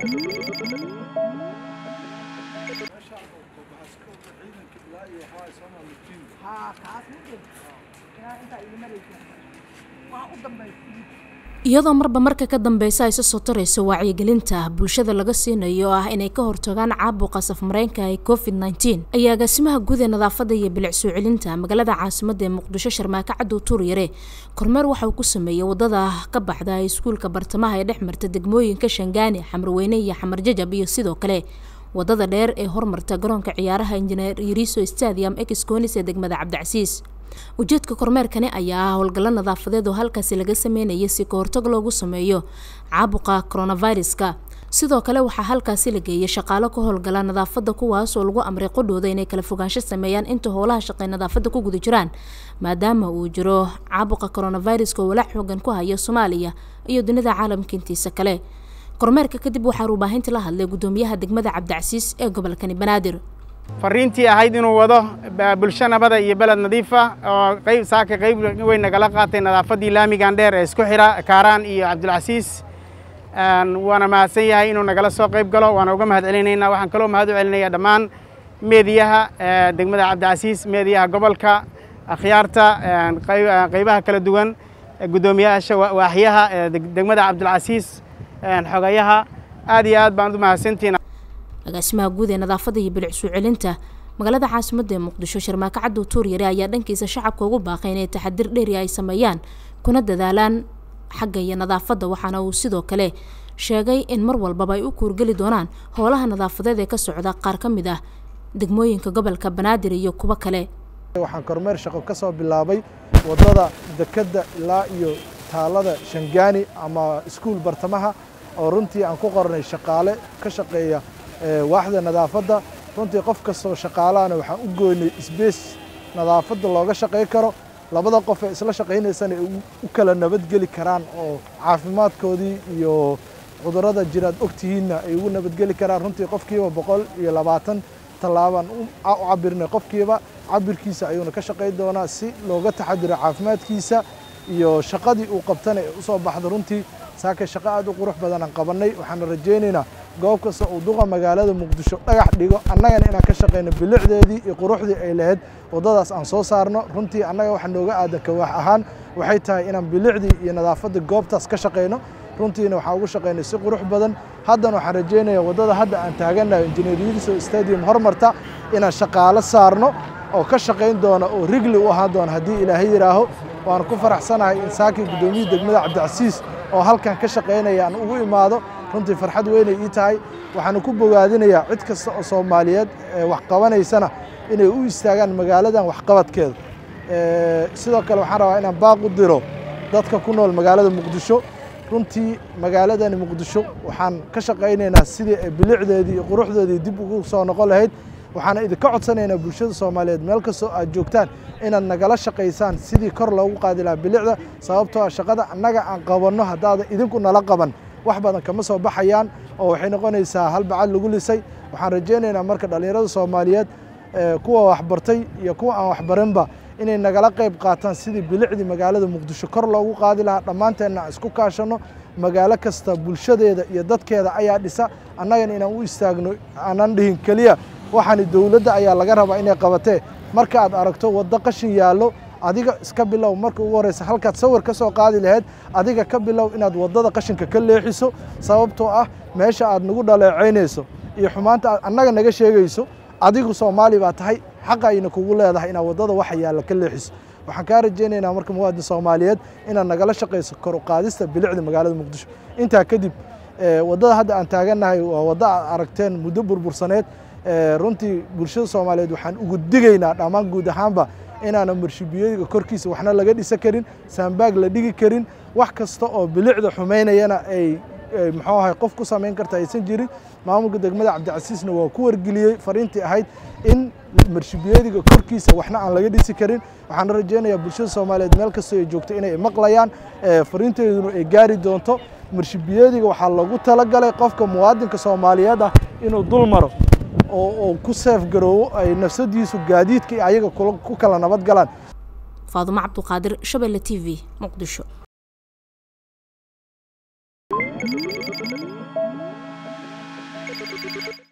iyadoo marba marka ka dambeysa ay soo tarayso wacyigelinta bulshada laga siinayo ah inay ka hortagaan caabuqa safmareenka ee covid nteen ayaa agaasimaha guud ee nadaafadda iyo bilic soo celinta magaalada caasimadda ee muqdisho sharmaako cadow tuuryare kormeer waxa uu ku sameeyey wadada ka baxda iskuulka bartamaha ee dhex marta degmooyinka shangaani xamarweyne iyo xamar jajab iyo sidoo kale wadada dheer ee hormarta garoonka ciyaaraha injineer yariso stadium exconis ee degmada cabdicasiis ujeedka kormeerkani ayaa ah howlgallo nadaafadeed oo halkaasi laga sameynaya si ka hortag loogu sameeyo caabuqa coronaviruska sidoo kale waxaa halkaasi la geeyay shaqaalo ka howlgala nadaafadda kuwaas oo lagu amray qodhooda inay kala fogaansho sameeyaan inta howlaha shaqey nadaafadda ku guda jiraan maadaama uu jiro caabuqa coronaviruska oo walaac xoogan ku haya soomaaliya iyo dunida caalamka intiisa kale kormeerka kadib waxaa ruubaahinta la hadlay guddoomiyaha degmada cabdicasiis ee gobolkani banaadir fariintii ahayd inuu wado bulsho nabada iyo beled nadiifa oo qayb saaka qayb weyn nagala qaatay nadaafaddii laamigan dheer ee isku xidha kaaraan iyo cabdilcasiis waana mahadsan yahay inuu nagala soo qayb galo waana uga mahad celinaynaa waxaan kaloo mahad u celinayaa dhammaan meediyaha degmada cabdicasiis meediyaha gobolka akhyaarta qaybaha kala duwan guddoomiyaasha waaxyaha degmada cabdilcasiis xogayaha aad iyo aad baan u mahadsantihin agaasimaha guud ee nadaafadda iyo bilic soo celinta magaalada caasimadda ee muqdisho sharmaako cadow tuuryare ayaa dhankiisa shacabka ugu baaqay inay taxadir dheeri ay sameeyaan kuna dadaalaan xagga iyo nadaafadda waxaana uu sidoo kale sheegay in mar walbaba ay u kuurgeli doonaan howlaha nadaafadeed ee ka socda qaar ka mid ah degmooyinka gobolka banaadir iyo kuwo kale waxaan kormeer shaqo ka soo bilaabay waddada dekedda ilaa iyo taalada shangaani ama iskuul bartamaha oo runtii aan ku qornay shaqaale ka shaqeeya waaxda nadaafadda runtii qof kastoo shaqaalahana waxaan u goynay sbees nadaafadda looga shaqay karo labada qof ee isla shaqaynaysana ay u kala nabadgeli karaan oo caafimaadkoodii iyo cudurrada jiraad ogtihiinna ay ugu nabadgeli karaan runtii qofkiiba boqol iyo labaatan tallaabaan u cabirnay qofkiiba cabirkiisa ayuuna ka shaqayn doonaa si looga taxadiro caafimaadkiisa iyo shaqadii uu qabtana ee u soo baxda runtii saaka shaqo aad u qurux badan aan qabannay waxaana rajaynaynaa goob kasta uu duqa magaalada muqdisho dhagax dhigo annagana inaan ka shaqayno bilicdeedii iyo quruxdii ay lahayd waddadaas aan soo saarno runtii annaga waxa nooga aadan kawaax ahaan waxay tahay inaan bilicdii iyo nadaafadda goobtaas ka shaqayno runtiina waxaan ugu shaqaynay si qurux badan haddana waxaan rajaynayaa waddada hadda aan taagannahay injineer yiliso stadium hormarta inaan shaqaalo saarno oo ka shaqayn doona oo rigli u ahaan doona haddii ilaahay yidhaaho waan ku faraxsanahay in saakii guddoomiyihii degmada cabdicasiis oo halkan ka shaqaynaya aan ugu imaado runtii farxad weynay ii tahay waxaana ku bogaadinayaa cid kasta oo soomaaliyeed ee wax qabanaysana inay u istaagaan magaaladan waxqabadkeeda sidoo kale waxaan rabaa inaan baaq u diro dadka ku nool magaalada muqdisho runtii magaaladani muqdisho waxaan ka shaqaynaynaa sidii ay bilicdeedii iyo quruxdeedii dib ugu soo noqon lahayd waxaana idinka codsanaynaa bulshada soomaaliyeed meel kastoo aad joogtaan inaad nagala shaqaysaan sidii kor loogu qaadi lahaa bilicda sababtoo ah shaqada annaga aan qabanno haddaada idinku nala qaban wax badan kama soo baxayaan oo waxay noqonaysaa hal bacad lagu lisay waxaan rajaynaynaa marka dhallinyarada soomaaliyeed kuwa waxbartay iyo kuwa aan waxbarinba inay nagala qayb qaataan sidii bilicdii magaalada muqdisho kor loogu qaadi lahaa dhammaanteenna aan isku kaashanno magaalo kasta bulshadeeda iyo dadkeeda ayaa dhisa annagana inaan u istaagno aanan dhihin keliya waxaani dowladda ayaa laga rabaa inay qabatee marka aad aragto waddo qashin yaallo adiga iska bilow marka ugu horreysa halkaad sawir ka soo qaadi lahayd adiga ka bilow inaad waddada qashinka ka leexiso sababtoo ah meesha aad nagu dhaleecaynayso iyo xumaanta aad annaga naga sheegayso adigu soomaali baa tahay xaqa ayna kugu leedahay inaad waddada waxa yaalla ka leexiso waxaan kaa rajaynaynaa marka muwaadin soomaaliyeed inaad nagala shaqayso kor u qaadista bilicda magaalada muqdisho intaa kadib waddada hadda aan taagannahay waa waddo aad aragteen muddo burbursaneed runtii bulshada soomaaliyeed waxaan ugu digaynaa dhammaan guud ahaanba inaana marshibiyadiga korkiisa waxna laga dhisa karin saambaag la dhigi karin wax kasta oo bilicda xumaynayana ay muxuu ahay qof ku samayn karta aysan jirin maamulka degmada cabdicasiisna waa ku wargeliyey fariintii ahayd in marshibiyadiga korkiisa waxna aan laga dhisi karin waxaana rajaynayaa bulshada soomaaliyeed meel kastoo ay joogto inay maqlayaan fariinteeduna ay gaari doonto marshibiyadiga waxaa loogu talagalay qofka muwaadinka soomaaliyeed ah inuu dul maro oo ku seef garoowo ay nafsadiisu gaadiidka iyo ayaga ku kala nabad galaan faadumo cabduqaadir shabelle t v muqdisho ah